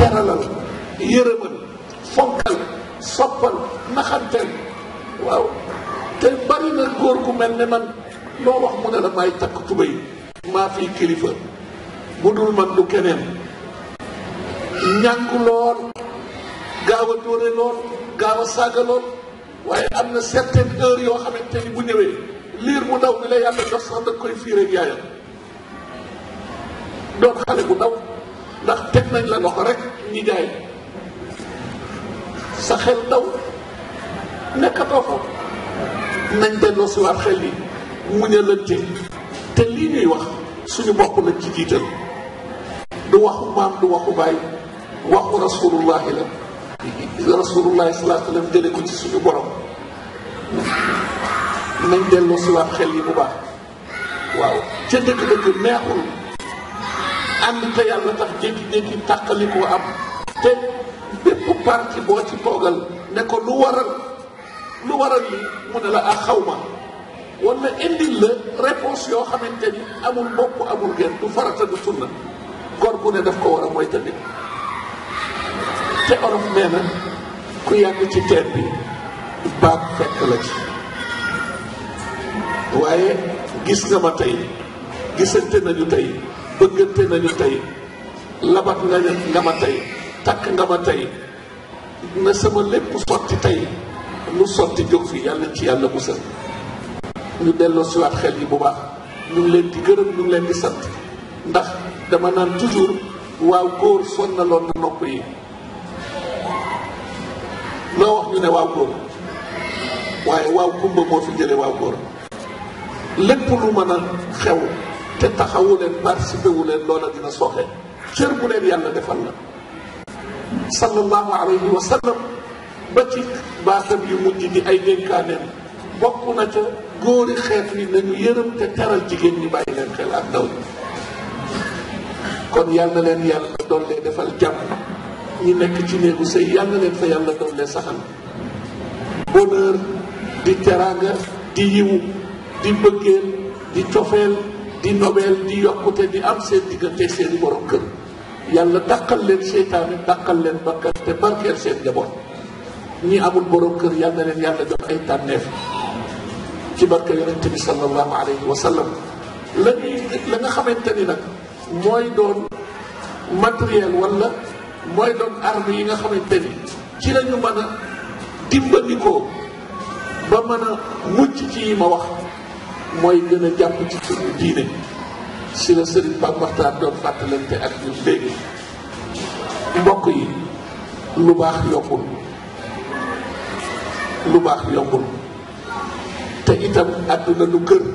teralal yërëmal fonkal soppal naxanteel waaw te bari na góor gu mel ne man loo wax mu ne la may takk tubéy maa fii kilifa bu dul man du keneen ñàngu lool gaaw a dóore lool gaaw a saaga lool waaye am na certaine heure yoo xamante ni bu ñëwee liir mu ndaw bi la yàlla jox sax da koy fii rek yaayam doon xale bu ndaw ndax teg nañ la loxo rek ñi jaay sa xel ndaw nekkatoo ko nañ delloo si waat xel yi muñalante te lii ñuy wax suñu bopp lañ ci jiital du waxu maam du waxu baay waxu rasulullahi la rasulullahi salaa sallam jële ko ci suñu borom nañ delloo si waat xel yi bu baax waaw ca dëgg-dëgg neexul ànd te yàlla tax jékki-jékki tàqali ko am te bépp parti boo ci toogal ne ko lu waral lu waral li mu ne la ak xaw ma wala indil la réponse yoo xamante ni amul bopp amul genn du farata du sunna góor gu ne daf ko war a mooy tamit te olof nee na ku yàgg ci teen bi baag fekk la ci waaye gis nga ma tey gisante nañu tey bëggante nañu tey labat nga nga ma tey takk nga ma tey na sama lépp sotti tey lu sotti jóg fi yàlla ci yàlla musal ñu delloo siwaat xel yi bu baax ñu ngi leen di gërëm ñu ngi leen di sant ndax dama naan toujours waaw góor sonnaloon na nopp yi loo wax ñu ne waaw góor waaye waaw kumba moo fi jële waaw góor lépp lu mën a xew te taxawu leen participé wu leen loola dina soxe cër bu leen yàlla defal la sallallahu alayhi wa sallam ba ci baatam yu mujj di ay dénkaaneem bokk na ca góori xeet wi nañu yërëm te teral jigéen ñi bàyyi leen xel ak ndaw ñi kon yal na leen yàlla doole defal jàmm ñi nekk ci néegu sëy yal na leen fa yàlla doole saxal bonheur di teraanga di yiwu di bëggeel di cofeel di nobel di yokkute di am seen diggante seeni borom kër yàlla dàqal leen seytaane dàqal leen bakkan te barkeel seen njaboot ñi amul borom kër yal na leen yàlla jox ay tànneef ci barke yonente bi sallallahu alayhi wa sallam la ñuy la nga xamante ni nag mooy doon matériel wala mooy doon arme yi nga xamante ni ci la ñu mën a dimbandikoo ba mën a mucc ci yi ma wax mooy gën a jàpp ci suñu diine si la sëriñ Pape Makhtar doon fàttalante ak ñun léegi mbokk yi lu baax yombul lu baax yombul te itam àdduna du kër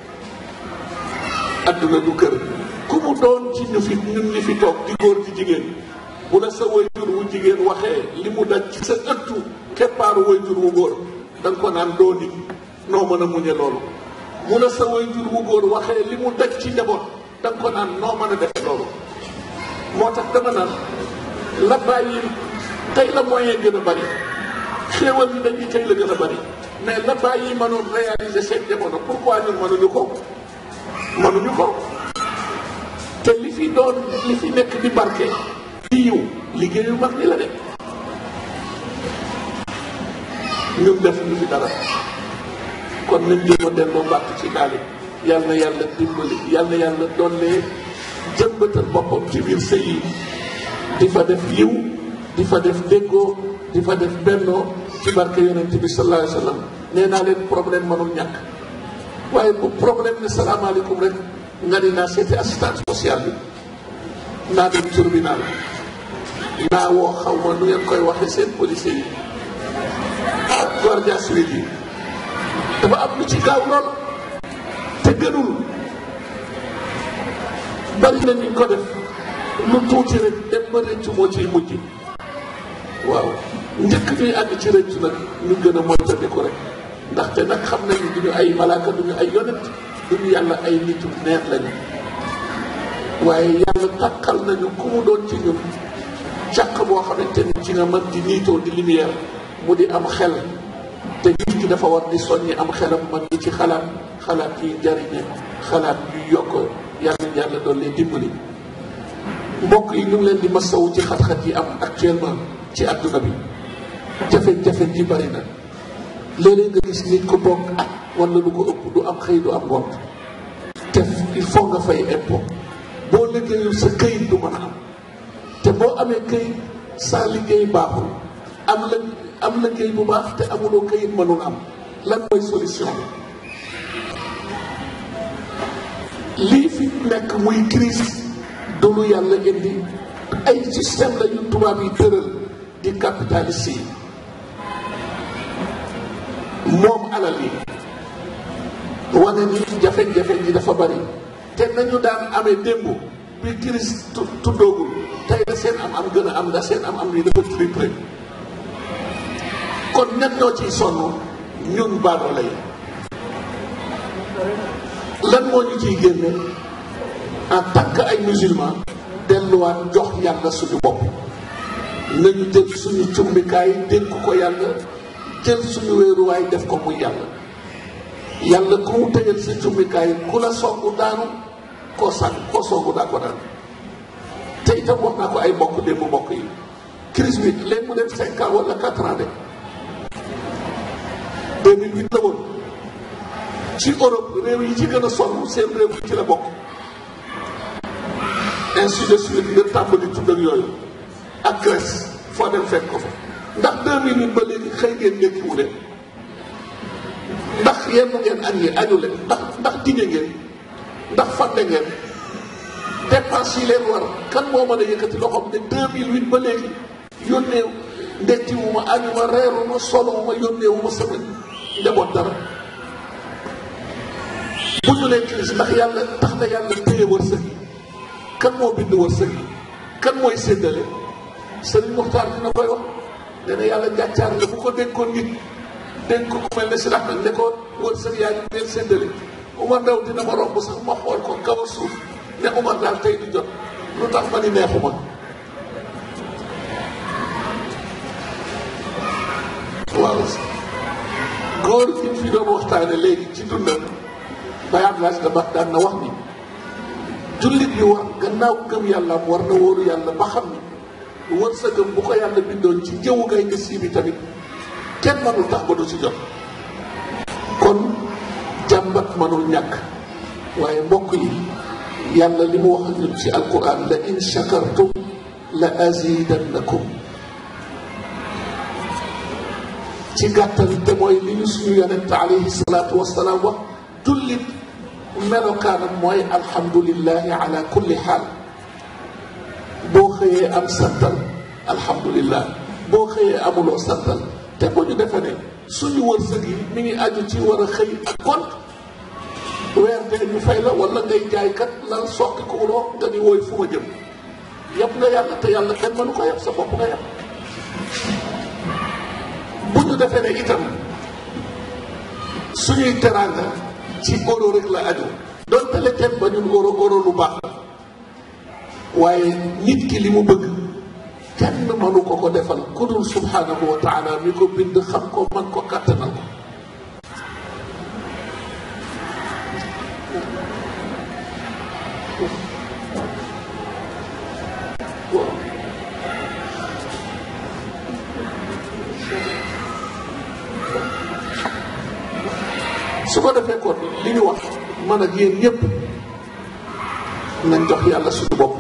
àdduna du kër ku mu doon ci ñu fi ñun ñi fi toog di góor di jigéen bu la sa wayjur wu jigéen waxee li mu daj ci sa ëttu keppaaru wayjur wu góor da nga ko naan doo nit noo mën a muñe loolu bu la sa wayjur wu góor waxee li mu daj ci njaboot da nga ko naan noo mën a defe loolu moo tax dama naan la bàyyi tey la moyen gën a bari xéewal yi dañuy tey la gën a bari mais la bàyyi mënoon réaliser seen jamono pourquoi ñun mënuñu ko mënuñu ko te li fi doon li fi nekk di barke di yiw liggéeyu mag ni la de ñun def ñu fi dara kon nañ jéem a delloo mbàtt ci gaali yal na yàlla dimbali yal na yàlla dollee jëmbatal boppam ci biir sëy yi di fa def yiw di fa def déggoo di fa def bennoo ci barke yonent bi sallallahu alayhi wa sallam nee naa leen problème mënul ñàkk waaye bu problème ne salaamaaleykum rek nga ni naa seeti assistance sociale bi naa dem tribunal naa woo xaw ma nu ngeen koy waxee seen policier yi guardia civil yi dafa am lu ci gaaw lool te gënul bari na ñu ko def lu tuuti rek dem ba rëccu moo ciy mujj waaw njëkk ñuy àgg ci rëccu nag ñu gën a moytandiku rek ndaxte nag xam nañu duñu ay malaaka duñu ay yonent duñu yàlla ay nitu neex lañu waaye yàlla takkal nañu ku mu doon ci ñun càq boo xamante ni ci nga mën di niitoo di lumière mu di am xel te nit ki dafa war di soññi am xelam man di ci xalaat xalaat yuy jariñe xalaat yuy yokk yàlla yàlla doon lee dimbali mbokk yi ñu ngi leen di masawu ci xat-xat yi am actuellement ci àdduna bi jafe-jafe ji bari na léeg-léeg nga gis nit ko toog at wala lu ko ëpp du am xëy du am ngont te il faut nga fay impôt boo liggéeyul sa këyit du mën a am te boo amee këyit sa liggéey baaxul am la am liggéey bu baax te amuloo këyit mënul am lan mooy solution lii fi nekk muy crise du lu yàlla indi ay système la yu tubaab yi tëral di capitaliste yi moom alal yi wane ni jafe-jafe ji dafa bari te nañu daan amee démb bi crise tuddoogul tey la seen am am gën a am da seen am am ni dafa triplé kon ñan ñoo ciy sonn ñun baadoolo yi lan moo ñu ciy génne en tant que ay musulman delluwaat jox yàlla suñu bopp nañu jël suñu cumbikaay dénk ko yàlla jël suñu wéeruwaay def ko muy yàlla yàlla ku mu tëjal sa cumbikaay ku la songu daanu koo sànn koo songu daa ko daan te itam wax naa ko ay mbokk démb mbokk yi crise bi léegi mu dem cinq ans wala quatre ans de 2008 la woon ci Europe réew yi ci gën a sonn seen réew yi ci la bokk ainsi de suite nga tàmbali tudd ak yooyu ak Grèce foo dem fekk ko fa ndax 2008 ba léegi xëy ngeen ndékkiwu leen ndax yenn ngeen añ yi añu leen ndax ndax dige ngeen ndax fàtte ngeen dépense yi leen war kan moo mën a yëkkati loxoom ne 2008 ba léegi yónnee ndekkiwu ma añu ma reeru ma solo ma yónnee wu ma sama njaboot dara bu ñu leen crise ndax yàlla tax na yàlla téye wërsëg yi kan moo bind wërsëg yi kan mooy séddale Sëriñ Muxtaar dina koy wax nee na yàlla njàccaar la bu ko dénkoon nit dénk ko ku mel ne si lax ne ko wërsëg yaa ngi leen séddale Umar Ndaw dina ma romb sax ma xool ko kaw a suuf ne Umar daal tey du jot lu tax ma ni neexuma waaw góor gi fi doon waxtaane léegi ci dundam Baye Abdoulaye Dabakh daan na wax ni jullit bi war gannaaw gëm yàlla am war na wóoru yàlla ba xam ni wërsëgam bu ko yàlla bindoon ci jëwu ngay gis yi bi tamit kenn mënul tax ba du ci jot kon jàmbat mënul ñàkk waaye mbokk yi yàlla li mu wax ak ñun ci alquran la in shakartum la azidannakum ci gàttal te mooy li ñu suñu yonent alayhi salaatu wasalaam wax jullit melokaanam mooy alhamdulillahi ala kulli xaal boo xëyee am santal alhamdulillah boo xëyee amuloo santal te bu ñu defe ne suñu wërsëg yi mi ngi aju ci war a xëy ak gont weer dee ñu fay la wala ngay jaaykat la soqi ko uloo nga ni wooy fu ma jëm yëpp nga yàlla te yàlla kenn mënu ko yëpp sa bopp nga yëpp bu ñu defee ne itam suñuy teraanga ci euro rek la aju donte le kenn ba ñun euro euro lu baax waaye nit ki li mu bëgg kenn mënu ko ko defal ku dul subhanahu wa taala mi ko bind xam ko man ko kàttanal ko su ko defee kon li ñu wax man ak yéen ñëpp nañ jox yàlla suñu bopp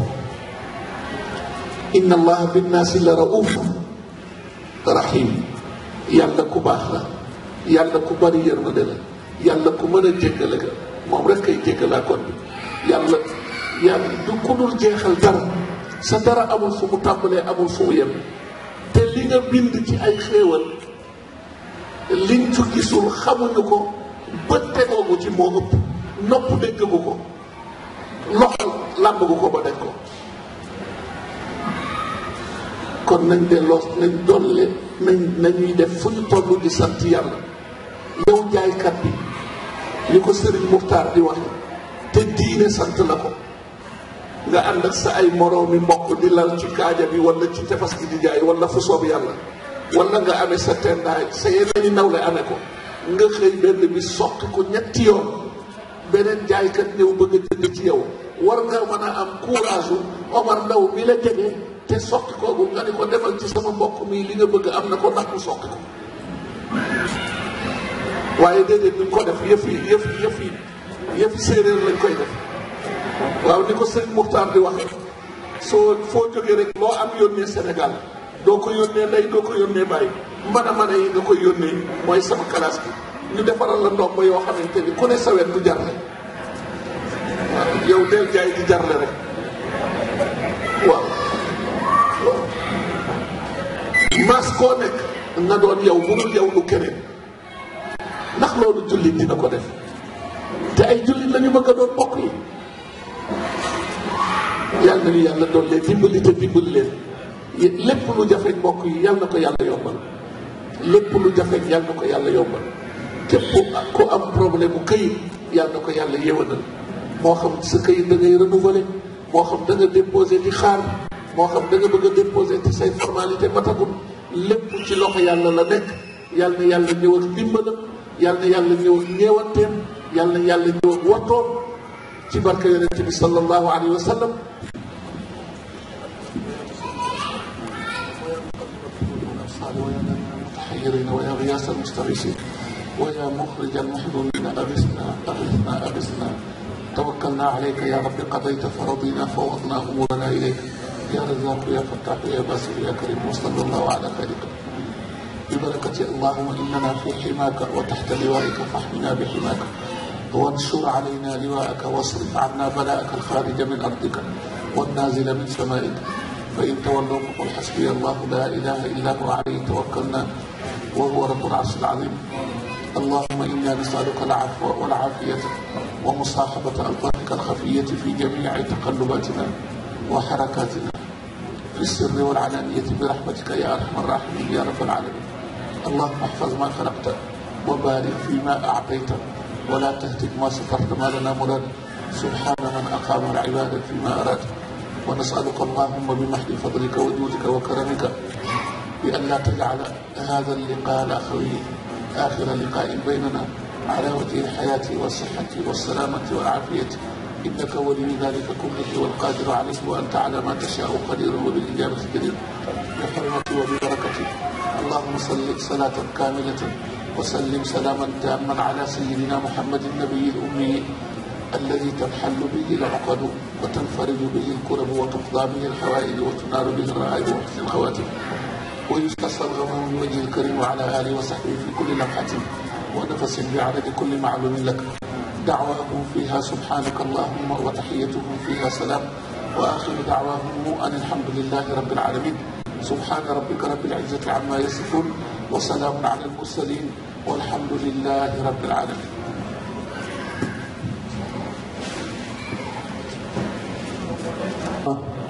inna allaha binnaasi la rauf rahim yàlla ku baax la yàlla ku bari yërmande la yàlla ku mën a jéggale ga moom rek kay jéggalaa kon bi yàlla yàlla du ku dul jeexal dara sa dara amul fu mu tàmbalee amul fu mu yem te li nga bind ci ay xéewal liñ ci gisul xamuñu ko bët tegoogu ci moo ëpp nopp déggagu ko loxo làmbagu ko ba daj ko kon nañ delloo nañ dolle nañ nañuy def fu ñu toll di sant yàlla yow jaaykat bi li ko sëriñ Muxtaar di wax te diine sant la ko nga ànd ak sa ay moroomi mbokk di lal ci kaaja bi wala ci tefas gi di jaay wala fu soob yàlla wala nga amee sa tendaay sa yeneen i nawle amee ko nga xëy benn bi soqi ko ñetti yoon beneen jaaykat ñëw bëgg a jënd ci yow war nga mën a am courage Omar Ndaw mi la jege te soqi koogu nga ni ko demal ci sama mbokk mi li nga bëgg am na ko ndax mu soqi ko waaye déedéet duñ ko def yëf yi yëf yi yëf yi yëf séeréer lañ koy def waaw ni ko sëñ Muxtaar di wax soo foo jógee rek loo am yónnee Sénégal doo ko yónnee ndey doo ko yónnee bàyyi mën a mën a yi nga koy yónnee mooy sama classe bi ñu defaral la ndomb yoo xamante ni ku ne sawet du jarle waaw yow del jaay di jarle rek waaw waaw mas koo nekk nga doon yow bu dul yow lu keneen ndax loolu jullit dina ko def te ay jullit la ñu bëgg a doon bokk yi yàlla nañu yàlla doon leen dimbali te dimbali leen lépp lu jafeñ mbokk yi yàlla na ko yàlla yombal lépp lu jafeñ yàlla na ko yàlla yombal képp ku am problème bu këyit yàlla na ko yàlla yéwanal moo xam sa këyit da ngay renouveler moo xam da nga déposé di xaar moo xam da nga bëgg a déposé te say formalité matagul lépp ci loxo yàlla la nekk yàlla na yàlla ñëw ak dimbalam yàlla na yàlla ñëw ak ñeewanteem yàlla na yàlla ñëw ak wattoom ci barke yonent bi sallallahu alayhi wa sallam المتحيرين ويا غياث المستغيثين ويا مخرج المحضرين أغثنا أغثنا أغثنا توكلنا عليك يا رب قضيت فرضينا فوضنا أمورنا إليك يا رزاق يا فتاح يا باسل يا كريم وصلى الله على خالقك ببركة اللهم إننا في حماك وتحت لوائك فاحمنا بحماك وانشر علينا لواءك واصرف عنا بلاءك الخارج من أرضك والنازل من سمائك فإن تولوا فقل حسبي الله لا إله إلا هو عليه توكلنا وهو رب العرش العظيم اللهم إنا نسألك العفو والعافية ومصاحبة ألطافك الخفية في جميع تقلباتنا وحركاتنا في السر والعلانية برحمتك يا أرحم الراحمين يا رب العالمين اللهم احفظ ما خلقت وبارك فيما أعطيت ولا تهتك ما سترت ما لنا مراد سبحان من أقام العبادة فيما أراد ونسألك اللهم بمحض فضلك وجودك وكرمك بأن لا تجعل هذا اللقاء الأخوي آخر لقاء بيننا على وجه الحياة والصحة والسلامة والعافية إنك ولي ذلك كله والقادر عليه وأنت على ما تشاء قدير وبالإجابة جدير بحرمتي وببركتي اللهم صل صلاة كاملة وسلم سلاما تاما على سيدنا محمد النبي الأمي الذي تنحل به العقد وتنفرج به الكرب وتقضى به الحوائج وتنار به الرائد وحسن الخواتم ويستسقى الغمام من وجه الكريم وعلى اله وصحبه في كل لمحه ونفس بعدد كل معلوم لك دعواهم فيها سبحانك اللهم وتحيتهم فيها سلام واخر دعواهم ان الحمد لله رب العالمين سبحان ربك رب العزه عما يصفون وسلام على المرسلين والحمد لله رب العالمين Ah.